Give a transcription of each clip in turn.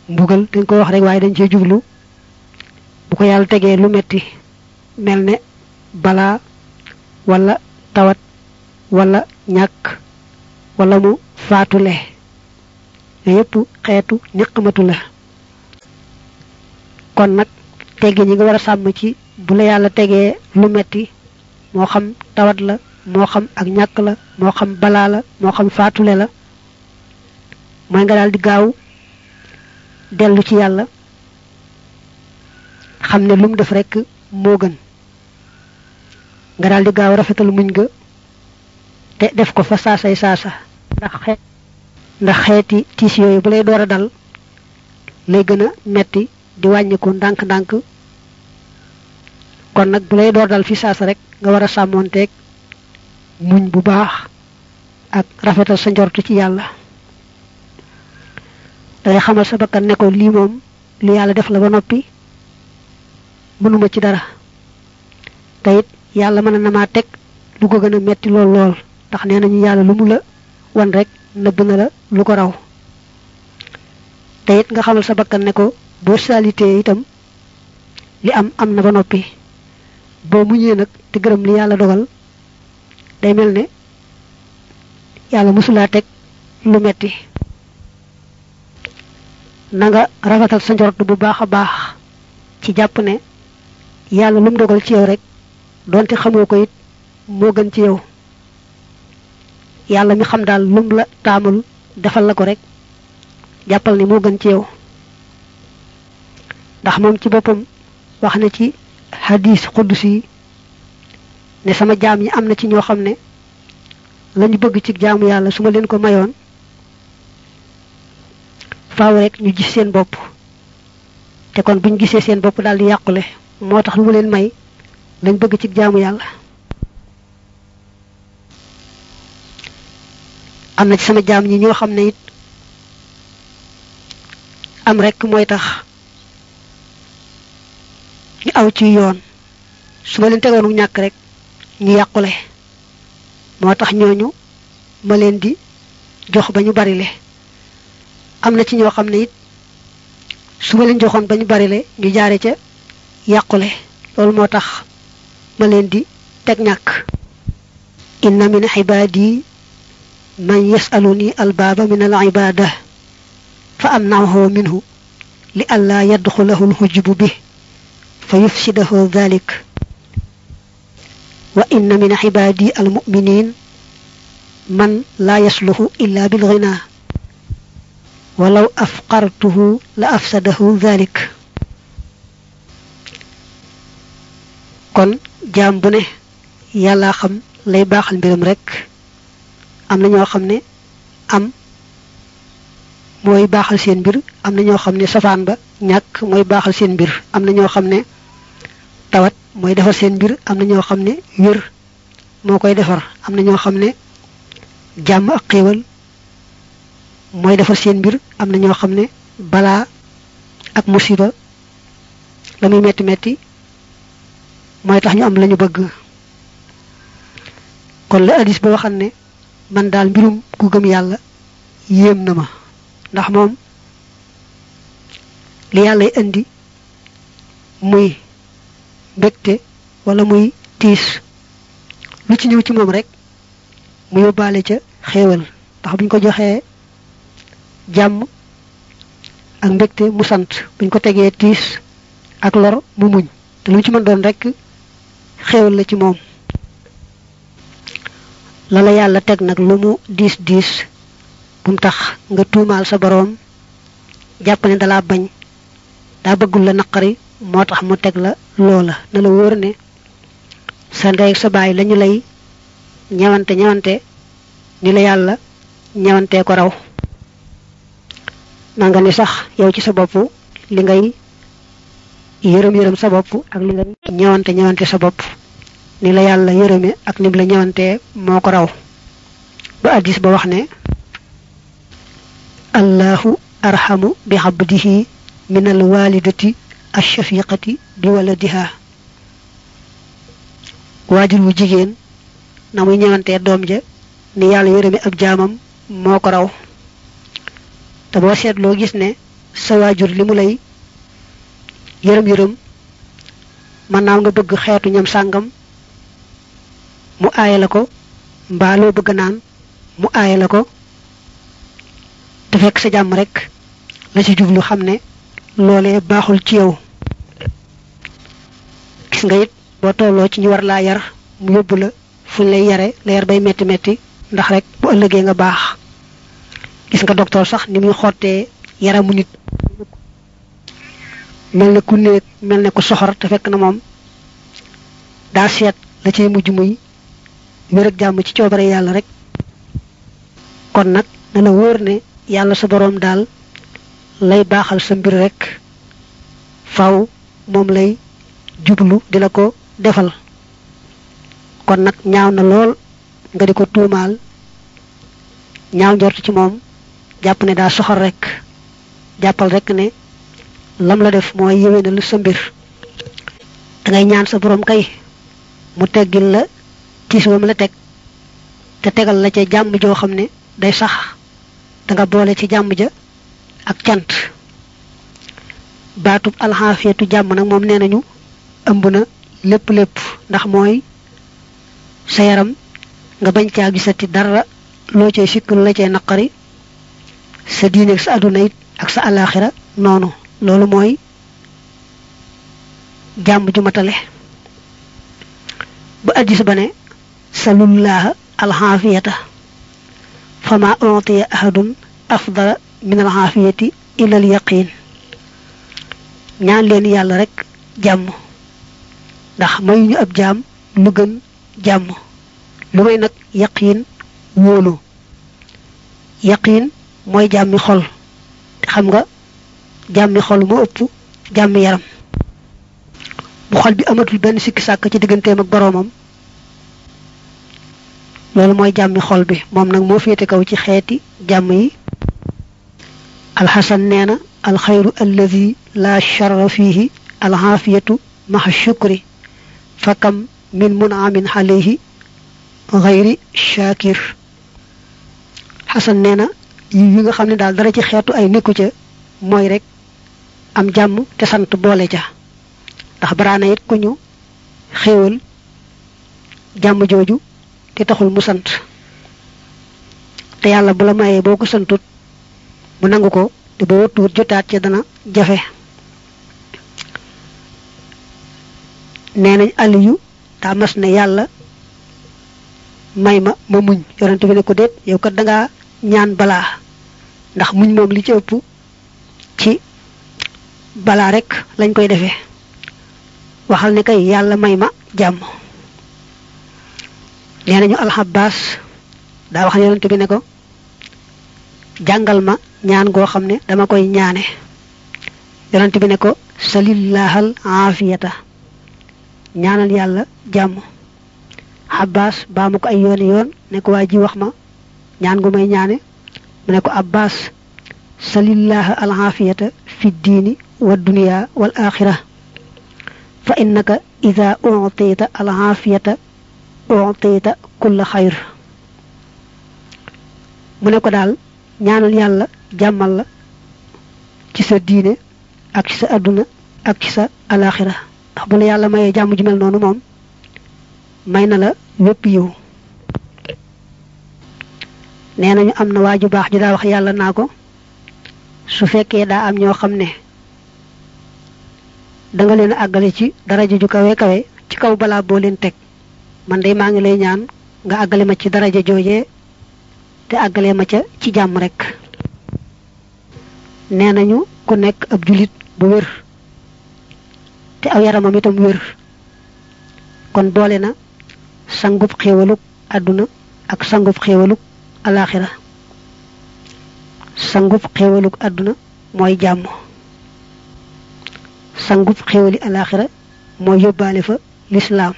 mbugal dañ ko wax rek waaye dañ cee jublu bu ko yàlla tegee lu metti mel ne balaa wala tawat wala ñàkk wala mu faatule yépp xeetu ñaqamatu la kon nag teggi ñi nga war a sàmm ci bu la yàlla tegee lu metti moo xam tawat la moo xam ak ñàkk la moo xam balaa la moo xam faatule la mooy nga daal di gaaw dellu ci yàlla xam ne lu mu def rekk moo gën nga daal di gaaw rafetal muñ ga te def ko fa saasay saasa ndax xeet ndax xeeti tiis yooyu bu lay door a dal lay gën a metti di wàññiku ndànk-ndànk kon nag bu lay door dal fi saasa rek nga war a sàmmoonteeg muñ bu baax ak rafetal sa njortu ci yàlla dangay xamal sa bakkan ne ko lii moom lu yàlla def la ba noppi mënuma ci dara te it yàlla mën na maa teg lu ko gën a metti lool lool ndax nee nañu yàlla lu mu la wan rek nëbb na la lu ko raw te it nga xamal sa bakkan ne ko boo salité itam li am am na ba noppi boo muñee nag te gërëm li yàlla dogal day mel ne yàlla mësulaa teg lu metti na nga rafetal sa njort bu baax a baax ci jàpp ne yàlla lu mu dogal ci yow rek donte xamoo ko it moo gën ci yow yàlla mi xam daal lum la taamul defal la ko rek jàppal ni moo gën ci yow ndax moom ci boppam wax na ci hadis xuddusi ne sama jaam ñi am na ci ñoo xam ne lañu bëgg ci jaamu yàlla su ma leen ko mayoon faaw rek ñu gis seen bopp te kon buñ gisee seen bopp daal di yàqule moo tax lu ma leen may lañ bëgg ci jaamu yàlla am na ci sama jaam ñi ñoo xam ne it am rek mooy tax ñu aw ci yoon su ma leen tegoonu ñàkk rek ñu yàqule moo tax ñooñu ma leen di jox ba ñu bari le am na ci ñoo xam ne it su ma leen joxoon ba ñu bari le ñu jaare ca yàqule loolu moo tax ma leen di teg ñàkk inna min xibaadi man yasaluni albaaba min al ibada fa amnahu minhu li alla yadxulahu alxujbu bi fa yufsidahu dhalik wa inna min xibaadi almuminin man la yasluhu illa bilghina walaw afqartuhu la afsadahu dhalik kon jaam bu ne yàlla xam lay baaxal mbiram rek am na ñoo xam ne am mooy baaxal seen mbir am na ñoo xam ne safaan ba ñàkk mooy baaxal seen mbir am na ñoo xam ne tawat mooy defar seen mbir am na ñoo xam ne wér moo koy defar am na ñoo xam ne jàmm ak xéewal mooy defar seen mbir am na ñoo xam ne balaa ak musiba la muy metti metti mooy tax ñu am lañu bëgg kon la hadis ba waxan ne man daal mbirum ku gëm yàlla yéem na ma ndax moom li yàllay indi muy mbégte wala muy tiis lu ci ñëw ci moom rek mu yóbbaale ca xéewal ndax buñ ko joxee jàmm ak mbégte mu sant buñ ko tegee tiis ak lor mu muñ te lu ci mën doon rek xéewal la ci moom la la yàlla teg nag lu mu diis diis bu mu tax nga tuumaal sa boroom jàpp ne dalaa bañ daa bëggul la naqari moo tax mu teg la loola na la wóor ne sa ndey ak sa baay lañu lay ñewante ñewante ni la yàlla ñewantee ko raw na nga ni sax yow ci sa bopp li ngay yërëm yërëm sa bopp ak li ngay ñewante ñewante sa bopp ni la yàlla yërëme ak nim la ñëwantee moo ko raw ba addis ba wax ne allahu arhamu bi abdihi min al walidati ashafiqati bi waladiha waajur wu jigéen na muy ñëwantee doom ja ni yàlla yërëme ab jaamam moo ko raw te boo seetloo gis ne sa waajur li mu lay yërëm yërëm mën naa nga bëgg xeetu ñam sàngam mu aaye la ko mbaa loo bëgg naan mu aaye la ko te fekk sa jàmm rek la ci jublu xam ne loolee baaxul ci yow gis nga it boo tolloo ci ñu war laa yar mu yóbbu la fuñ lay yare la yar bay metti metti ndax rek bu ëllëgee nga baax gis nga docteur sax ni muy xottee yaramu nit mel ne ku néeg mel ne ku soxor te fekk na moom daa seet la cay mujj muy wér ak jàmm ci coobare yàlla rek kon nag na la wóor ne yàlla sa boroom daal lay baaxal sa mbir rek faw moom lay jublu di la ko defal kon nag ñaaw na lool nga di ko tuumaal ñaaw njort ci moom jàpp ne daa soxor rek jàppal rek ne lam la def mooy yéwénal sa mbir dangay ñaan sa boroom kay mu teggil la tiis wam la teg te tegal la ca jàmm joo xam ne day sax danga boole ci jàmm ja ak cant baatub alxaafiyatu jàmm nag moom nee nañu ëmb na lépp lépp ndax mooy sa yaram nga bañ caa gisati dara loo cay sikk lu la cay naqari sa diine ak sa àdduna it ak sa alaaxira noonu loolu mooy jàmm ju matale ba addis ba ne salullaha alxaafiyata fama utiya ahadun afdala min alxaafiyati ila alyaqin ñaan leen yàlla rek jàmm ndax mayuñu ab jaam lu gën jàmm lu may nag yaqiin wóolu yaqiin mooy jàmmi xol te xam nga jàmmi xol moo ëpp jàmmi yaram bu xol bi amatul benn sikki sàkk ci digganteem ak boroomam loolu mooy jàmmi xol bi moom nag moo féete kaw ci xeeti jàmm yi alxasan nee na alxayru alladi la charra fihi alxaafiyatu maxa shukri fakam min munaamin alayhi xayri shakir xasan nee na yi yi nga xam ne daal dara ci xeetu ay nekku ca mooy rek am jàmm te sant boole ca ndax baraana it ku ñu xéewal jàmm jooju te taxul mu sant te yàlla bu la mayee boo ko santut mu nangu ko te boo wattuwut jotaat ca dana jafe nee nañ aliyu daa mas ne yàlla may ma ma muñ yonent bi ne ko déet yow kat dangaa ñaan balaa ndax muñ moom li ci ëpp ci balaa rek lañ koy defee waxal ne kay yàlla may ma jàmm nee nañu alxabaas daa wax yonent bi ne ko jàngal ma ñaan goo xam ne dama koy ñaane yonent bi ne ko salillahal aafiyata ñaanal yàlla jàmm abbas baa ma ko ay yooni yoon ne ko waa ji wax ma ñaan gu may ñaane mu ne ko abbas salillaha al aafiyata fi diini wa dunya wal axira fa innaka ida utita al aafiyata utita kulla xayr mu ne ko daal ñaanal yàlla jàmmal la ci sa diine ak ci sa àdduna ak ci sa alaxira ndax bu la yàlla mayee jàmm ju mel noonu moom may na la wépp yiw nee nañu am na waa ju baax ju daa wax yàlla naa ko su fekkee daa am ñoo xam ne danga leen àggale ci daraja ju kawe kawe ci kaw balaa boo leen teg man de maa ngi lay ñaan nga àggale ma ci daraja joojee te àggale ma ca ci jàmm rek nee nañu ku nekk ab julit bu wér te aw yaramam itam wér kon boole na sangub xéewaluk àdduna ak sangub xéewaluk alaxira sangub xéewaluk àdduna mooy jàmm sangub xéewali alaxira mooy yóbbaale fa lislaam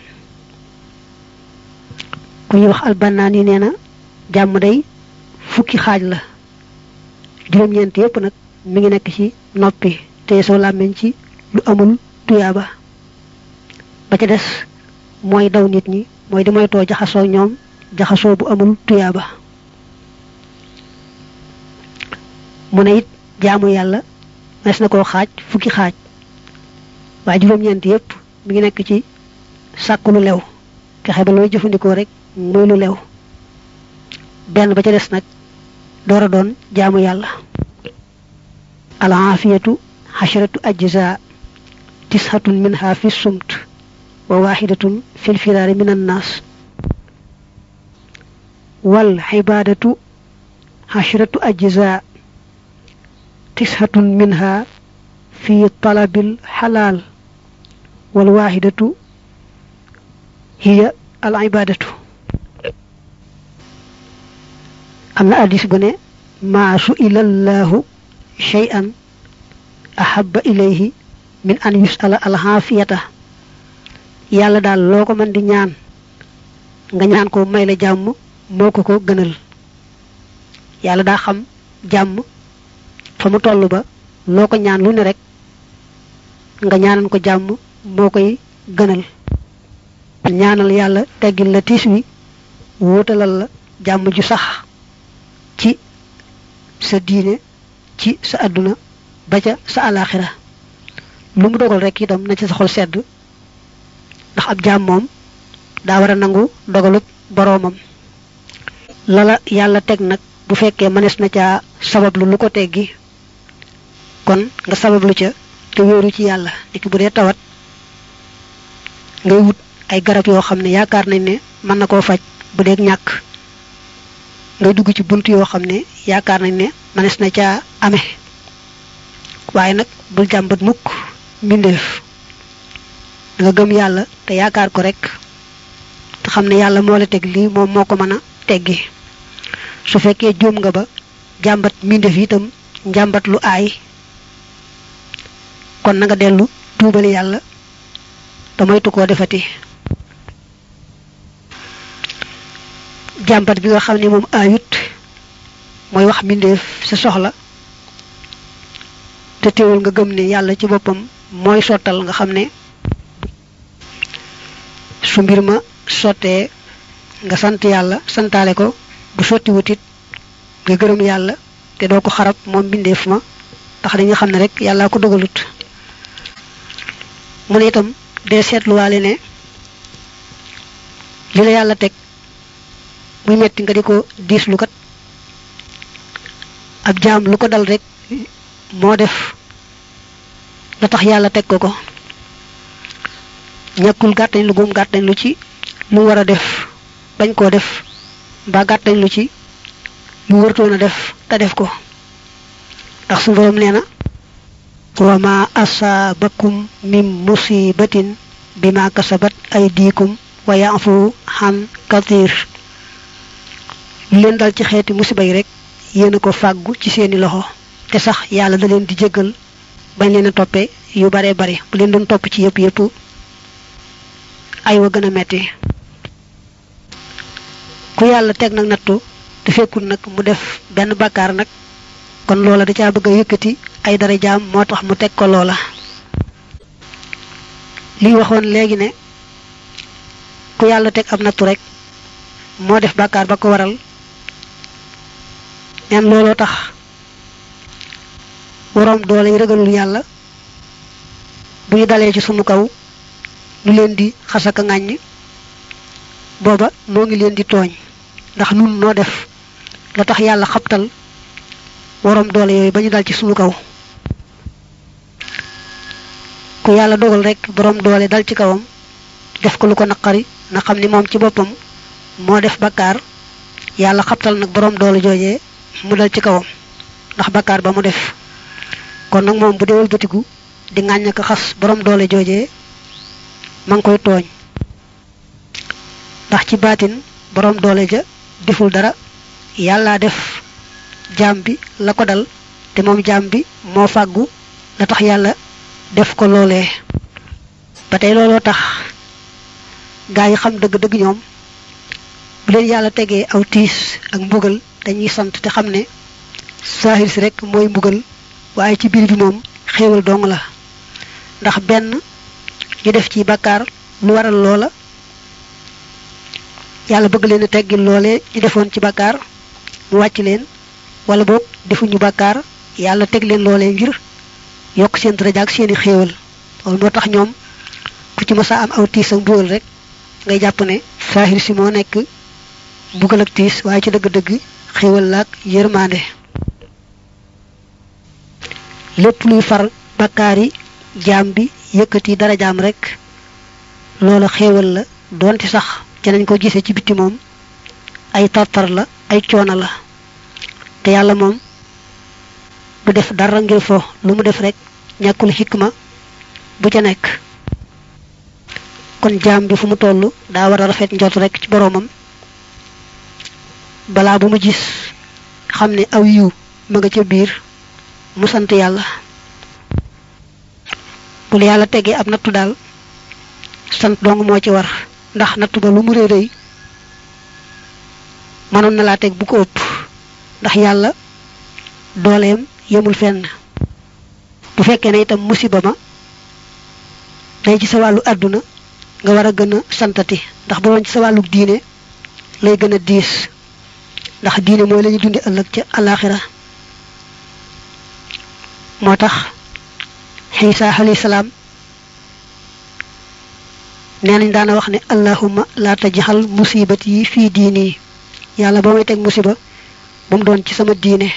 ku ñuy wax albannaan yi nee na jàmm day fukki xaaj la juróom-ñeent yépp nag mi ngi nekk ci noppi te soo làmmiñ ci lu amul tuyaaba ba ca des mooy daw nit ñi mooy di moytoo jaxasoo ñoom jaxasoo bu amul tuyaaba mu ne it jaamu yàlla mas na koo xaaj fukki xaaj waaye juróom-ñeent yépp mi ngi nekk ci sàkku lu lew fexe ba looy jëfandikoo rek muy lu lew benn ba ca des nag door a doon jaamu yàlla al aafiyatu xasharatu ajza tishatun minha fi sumt wa waxidatun fi lfiraari min annaas wal xibaadatu xasharatu ajza tishatun minha fi talabil xalaal wal waaxidatu hiya al ibadatu am na addis bu ne maa su ilallahu shay'an ahabba ilayhi min an yusala al xaafiyata yàlla daal loo ko mën di ñaan nga ñaan ko may la jàmm moo ko ko gënal yàlla daa xam jàmm fa mu toll ba loo ko ñaan lu ne rek nga ñaanan ko jàmm moo koy gënal ñaanal yàlla teggil la tiis wi wuutalal la jàmm ju sax ci sa diine ci sa àdduna ba ca sa alaxira lu mu dogal rek itam na ci sa xol sedd ndax ab jaam moom daa war a nangu dogalub boroomam lala yàlla teg nag bu fekkee mënees na caa sabablu lu ko teggi kon nga sabablu ca te wéeru ci yàlla niki bu dee tawat ngay wut ay garab yoo xam ne yaakaar nañ ne mën na koo faj bu dee ñàkk ngay dugg ci bunt yoo xam ne yaakaar nañ ne mënees na caa amee waaye nag bul jàmbat mukk mbindeef nga gëm yàlla te yaakaar ko rek te xam ne yàlla moo la teg lii moom moo ko mën a teggi su fekkee juum nga ba jàmbat mbindeef itam njàmbat lu aay kon na nga dellu tuubal yàlla te moytu koo defati jàmbat bi nga xam ne moom aayut mooy wax mbindeef sa soxla te teewul nga gëm ne yàlla ci boppam mooy sottal nga xam ne su mbir ma sottee nga sant yàlla santaale ko bu sotti wutit nga gërëm yàlla te doo ko xarab moom mbindeef ma tax dañu xam ne rek yàllaa ko dogalut mu ne itam dee seetluwaale ne li la yàlla teg muy metti nga di ko diislu kat ab jaam lu ko dal rek moo def la tax yàlla teg ko ko ñàkkul gàttañ lu gum gàttañ lu ci lu war a def bañ koo def mbaa gàttañ lu ci lu wërtoon a def te def ko ndax su borom nee na wa ma asaabakum min musibatin bima kasabat aydikum wa ya'fu han kathir lu leen dal ci xeeti musiba yi rek yéen a ko fàggu ci seeni loxo te sax yàlla da leen di jéggal bañ leen a toppee yu bare bare bu leen doon topp ci yëpp yëpp ay wa gën a metti ku yàlla teg nag nattu te fekkul nag mu def benn bàkkaar nag kon loola da caa bëgg a yëkkati ay dara jaam moo tax mu teg ko loola li waxoon léegi ne ku yàlla teg ab nattu rek moo def bàkkaar ba ko waral neen looloo tax waroom doole yi ragalul yàlla bu ñu dalee ci sunu kaw ñu leen di xasaka ŋàññ booba moo ngi leen di tooñ ndax nun noo def la tax yàlla xabtal waroom doole yooyu ba ñu dal ci sunu kaw ku yàlla dogal rek borom doole dal ci kawam def ko lu ko naqari na xam ni moom ci boppam moo def bakkaar yàlla xabtal nag borom doole joojee mu dal ci kawam ndax bakkaar ba mu def kon nag moom bu dee wëlbatiku di ŋàññ ko xas borom doole joojee ma ngi koy tooñ ndax ci baatin borom doole ja deful dara yàllaa def jaam bi la ko dal te moom jaam bi moo fàggu la tax yàlla def ko loolee ba tey looloo tax gaa yi xam dëgg-dëgg ñoom bu leen yàlla tegee aw tiis ak mbugal dañuy sant te xam ne saahir si rek mooy mbugal waaye ci biir bi moom xéewal dong la ndax benn ñu def ci bàkkaar lu waral loola yàlla bëgg leen a teggil loole ñu defoon ci bàkkaar mu wàcc leen wala boog defuñu bàkkaar yàlla teg leen loolee ngir yokk seen daraja ak seeni xéewal loolu moo tax ñoom ku ci mësa am aw tiis ak mbugal rek ngay jàpp ne saahir si moo nekk mbugal ak tiis waaye ci dëgg-dëgg xéewal laak yërmande lépp luy far bakkaar yi jaam bi yëkkati dara jaam rek loola xéewal la doonte sax ci nañ ko gisee ci bitti moom ay tartar la ay coono la te yàlla moom du def dara ngir fo lu mu def rek ñàkkul xikma bu ca nekk kon jaam bi fu mu toll daa war a rafet njot rek ci boroomam balaa bu mu gis xam ne aw yiw ma nga ca biir mu sant yàlla bu la yàlla tegee ab nattu daal sant dong moo ci war ndax nattu ba lu mu rëy rëy mënoon na laa teg bu ko ëpp ndax yàlla dooleem yemul fenn bu fekkee ne itam musiba ma day ci sa wàllu àdduna nga war a gën a santati ndax bu doon ci sa wàllu diine lay gën a diis ndax diine mooy la ñu dundi ëllëg ca alaxira moo tax xiisa alayhi salaam nee nañ daana wax ne allahumma laa tajxal musibati yi fii diini yàlla ba may teg musiba bu mu doon ci sama diine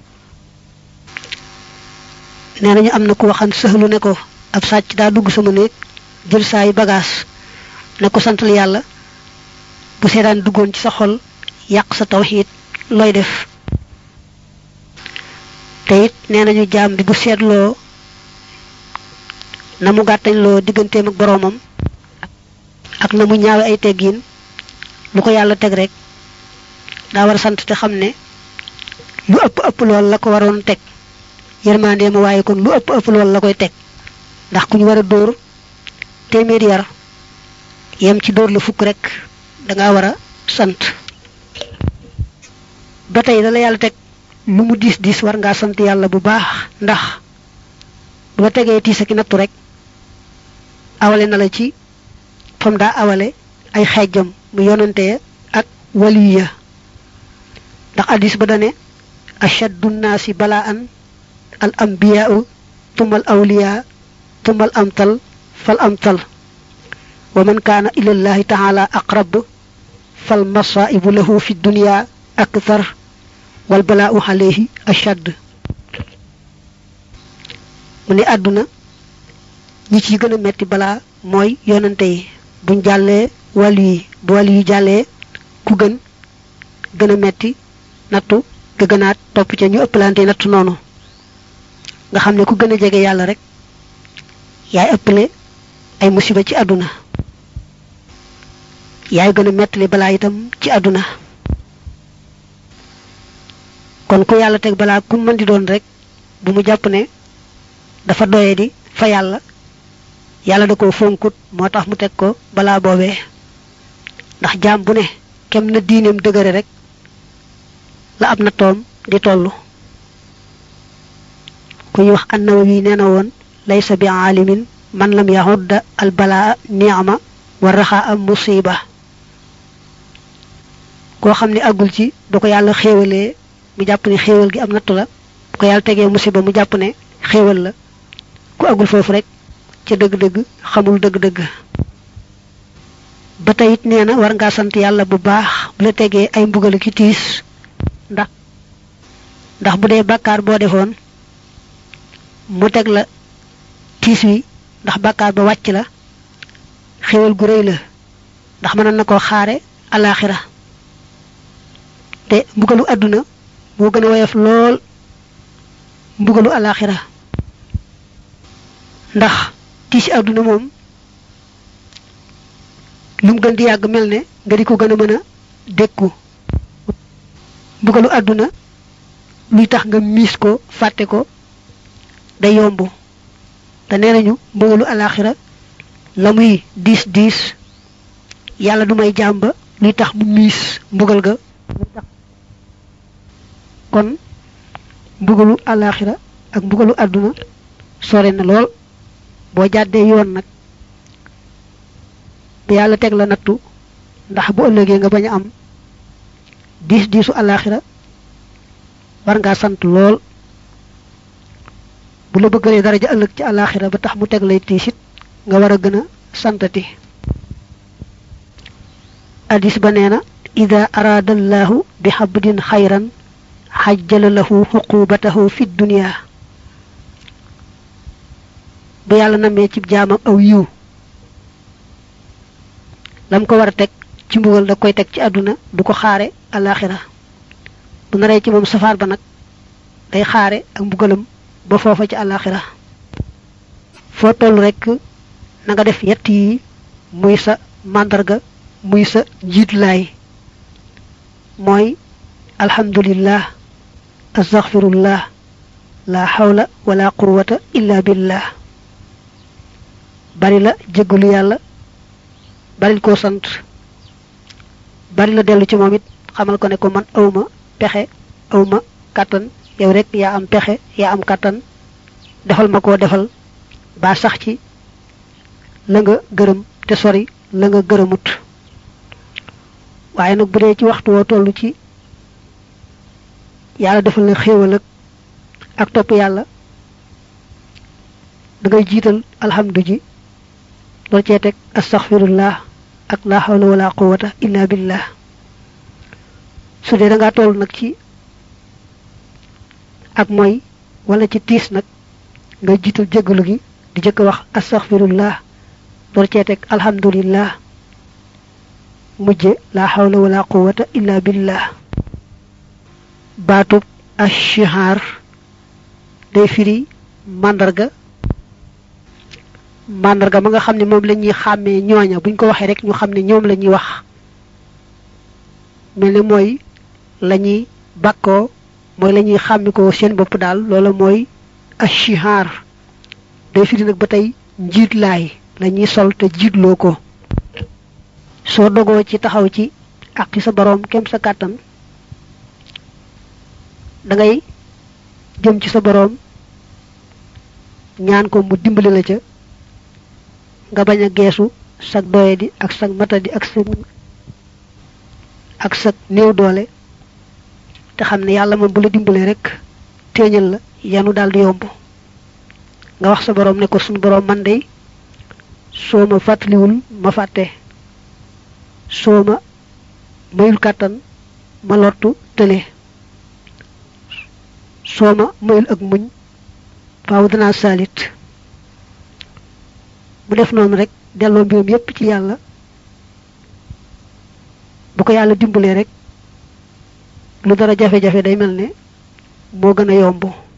nee nañu am na ku waxan sëxlu ne ko ab sàcc daa dugg sama néeg jël saa yu bagaas ne ko santal yàlla bu seetaan duggoon ci sa xol yàq sa tawxiid looy def te it nee nañu jaam bi bu seetloo na mu gàttañ loo digganteem ak boroomam ak na mu ñaawe ay teggiin lu ko yàlla teg rek daa war a sant te xam ne lu ëpp ëpp lool la ko waroon teg yërmandee ma waaye kon lu ëpp ëpp lool la koy teg ndax ku ñu war a dóor téeméeri yar yem ci dóor la fukk rek danga war a sant ba tey da la yàlla teg lu mu diis diis war ngaa sant yàlla bu baax ndax bu la tegee tiis ak nattu rek awale na la ci fam daa awale ay xeejam mu yonante ak waliya ndax addis ba dane ashaddu nnaasi balaan al ambiyaau tumma al awliya tumma al amtal fal amtal wa man kaana ila llahi taala aqrab fal masaibu lahu fi dunya akthar wal balaau alayhi ashad mu ne àdduna ñi ci gën a metti balaa mooy yonante yi buñ jàllee wàllu yi bu wàllu yi jàllee ku gën gën a metti nattu ga gënaat topp ca ñu ëppalante nattu noonu nga xam ne ku gën a jege yàlla rek yaay ëppale ay musiba ci àdduna yaay gën a mettali balaa itam ci àdduna kon ku yàlla teg balaa ku mën di doon rek bu mu jàpp ne dafa doye di fa yàlla yàlla da ko fonkut moo tax mu teg ko balaa boobee ndax jaam bu ne kem na diineem dëgëre rek la ab na toom di tollu ku ñu wax annawawi nee na woon laysa bi aalimin man lam yaxudda al balaa niama wa raxaa am musiba koo xam ne àggul ci bu ko yàlla xéewalee mu jàpp ne xéewal gi am nattu la bu ko yàlla tegee musiba mu jàpp ne xéewal la ku àggul foofu rek ca dëgg-dëgg xamul dëgg-dëgg ba tey it nee na war ngaa sant yàlla bu baax bu la tegee ay mbugal ki tiis ndax ndax bu dee bàkkaar boo defoon mu teg la tiis wi ndax bàkkaar ba wàcc la xéwal gu rëy la ndax mënoon na koo xaare alaxira te mbugalu àdduna moo gën a woyof lool mbugalu alaxira ndax tiisi àdduna moom lu mu gën di yàgg mel ne nga di ko gën a mën a dékku mbugalu àdduna luy tax nga miis ko fàtte ko day yomb te nee nañu mbugalu alaxira la muy diis diis yàlla du may jàmba luy tax mu miis mbugal ga kon mbugalu alaxira ak mbugalu àdduna sore na lool boo jàddee yoon nag bu yàlla teg la nattu ndax bu ëllëgee nga bañ a am diis diisu alaxira war ngaa sant lool bu la bëggalee daraja ëllëg ci àllaaxira ba tax mu teg lay tiisit nga war a gën a santati hadis ba nee na ida araada allahu bi xabdin xayran xajjala lahu xuqubatahu fi dunia bu yàlla namee ci jaamam aw yiw lam ko war a teg ci mbugal da koy teg ci àdduna du ko xaare alaxira bu naree ci moom safaar ba nag day xaare ak mbugalam ba foofa ci alaxira foo toll rek na nga def yett yi muy sa màndarga muy sa njiitlaay mooy alhamdulillah astaghfirullah la hawla wala quwwata illa billah bari la jéggalu yàlla bari koo sant bari la dellu ci moom it xamal ko ne ko man awma pexe awma kàttan yow rek yaa am pexe yaa am kàttan defal ma koo defal ba sax ci la nga gërëm te sori la nga gërëmut waaye nag bu dee ci waxtu woo toll ci yàlla defal la xéewal ak ak topp yàlla da ngay jiital alhamdu ji loolu cee teg astaghfirullah ak la hawla wala quwwata illa billah su dee da ngaa toll nag ci ak mooy wala ci tiis nag nga jiital jéggalu gi di jëkk wax astaghfirullah loolu cee teg alhamdulillah mujje la hawla wala quwwata illa billah baatub ashihar day firi màndarga màndarga ma nga xam ne moom la ñuy xàmmee ñooña buñ ko waxee rek ñu xam ne ñoom la ñuy wax mel ne mooy la ñuy bàkkoo mooy la ñuy xàmmi ko seen bopp daal loola mooy ashihar day firi nag ba tey njiitlaay la ñuy sol te jiitloo ko soo dogoo ci taxaw ci àqi sa boroom kem sa kàttan da ngay jëm ci sa boroom ñaan ko mu dimbali la ca nga bañ a geesu sag doye di ak sag matadi ak sa ak sag néew doole te xam ne yàlla moom bu la dimbalee rek téeñal la yanu daal di yomb nga wax sa boroom ne ko suñu boroom man de soo ma fàttaliwul ma fàtte soo ma mayul kàttan ma lottu tële soo ma mayul ak muñ faaw danaa saalit mu def noonu rek delloo mbirum yépp ci yàlla bu ko yàlla dimbalee rek lu dara jafe-jafe day mel ne moo gën a yomb